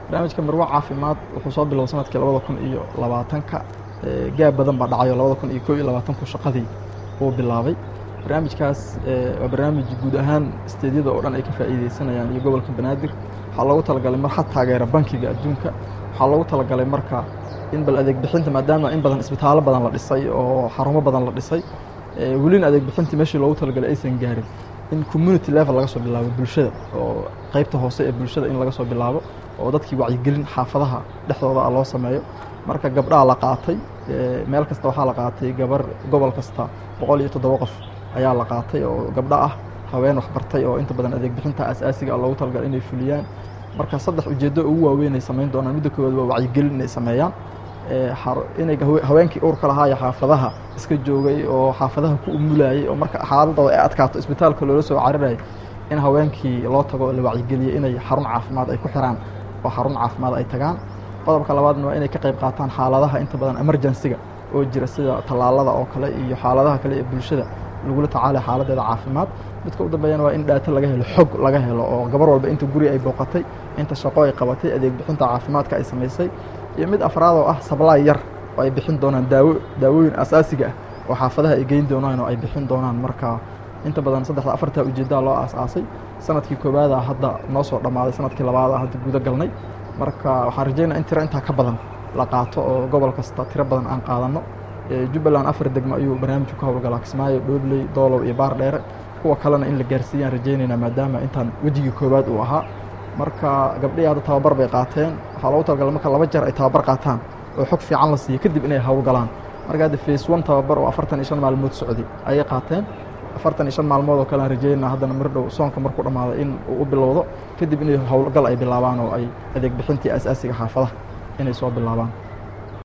barnaamijka marwo caafimaad wuxuu soo biloway sanadkii labada kun iyo labaatanka gaab badan baa dhacayo labada kun iyo koo iyo labaatanku shaqadii uu bilaabay barnaamijkaas waa barnaamij guud ahaan isteedyada oo dhan ay ka faa'iideysanayaan iyo gobolka banaadir waxaa loogu talagalay mar had taageera bankiga adduunka waxaa loogu talagalay marka in bal adeeg bixinta maadaama in badan isbitaallo badan la dhisay oo xarumo badan la dhisay welina adeeg bixintii meeshii loogu talagalay aysan gaarin in community level laga soo bilaabo bulshada oo qeybta hoose ee bulshada in laga soo bilaabo oo dadkii wacyigelin xaafadaha dhexdooda loo sameeyo marka gabdhaha la qaatay meel kasta waxaa la qaatay gabar gobol kasta boqol iyo toddoba qof ayaa la qaatay oo gabdho ah haween waxbartay oo inta badan adeeg bixinta asaasiga loogu talagalay inay fuliyaan marka saddex ujeeddo ugu waaweyn ay samayn doonaan midda koowaad waa wacyigelin inay sameeyaan inay haweenkii uurka lahaa iyo xaafadaha iska joogay oo xaafadaha ku umulayay oo marka xaaladooda ay adkaato isbitaalka loola soo cararayay in haweenkii loo tago oo la wacyigeliyay inay xarun caafimaad ay ku xiraan oo xarun caafimaad ay tagaan qodobka labaadna waa inay ka qayb qaataan xaaladaha inta badan emergensiga oo jira sida tallaalada oo kale iyo xaaladaha kale ee bulshada lagula tacaalay xaaladeeda caafimaad midka u dambeeyana waa in dhaato laga helo xog laga helo oo gabar walba inta guri ay booqatay inta shaqo ay qabatay adeeg bixinta caafimaadka ay samaysay iyo mid afraad oo ah sablaay yar oo ay bixin doonaan daawo daawooyin asaasiga ah oo xaafadaha ay geyn doonaan oo ay bixin doonaan marka inta badan saddexda afartaa ujeeddaa loo aas-aasay sanadkii koowaada hadda noo soo dhammaaday sanadkii labaada hadda guda galnay marka waxaan rajaynaa in tiro intaa ka badan la qaato oo gobol kasta tiro badan aan qaadanno jubbaland afar degmo ayuu barnaamijku ka howlgalaa kismaayo dhoobley doolow iyo baar dheere kuwa kalena in la gaarsiiyaan rajaynaynaa maadaama intaan wejigii koowaad uu ahaa marka gabdhihii hadda tababar bay qaateen waxaa loogu talagalay marka laba jeer ay tababar qaataan oo xog fiican la siiyo kadib inay howlgalaan marka hadda face one tababar oo afartan iyo shan maalmood socday ayay qaateen afartan iyo shan maalmood oo kale aan rajaynaa haddana mar dhow soonka markuu dhammaado in uu u bilowdo kadib inay howlgal ay bilaabaan oo ay adeeg bixintii asaasiga xaafadaha inay soo bilaabaan